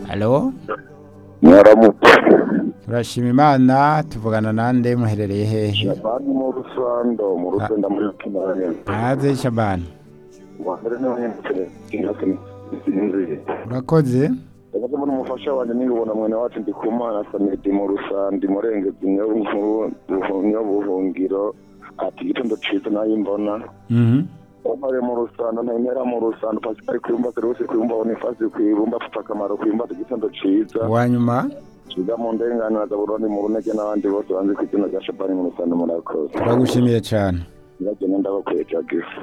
Halo mwaramutse turashima imana tuvugana nande muherereye hehe bari mu rusando mu rusenda muri kinani hanze shabani wambere niho nyine kinasi sinzi urakoze ndabaza mbona umufasha wanjye niyubona mwene wacu ndi ku mana samedi mu rusandi murenge nyabuhungiro buhungiro ati igitondo cyiza nayo imbona Mhm. Omare mu rusando ntemera mu rusando pasipari kwiyumba serivisi kwiyumba bonifasi kwiyumba pfa akamaro kwiyumba igitondo cyiza uwa nyuma Kiga mu ndenganira za burundu mu runege n'abandi bose banze ku izina rya shabani mu rusando murakoze turagushimiye cyane ndagenda ndabakwiye jagifu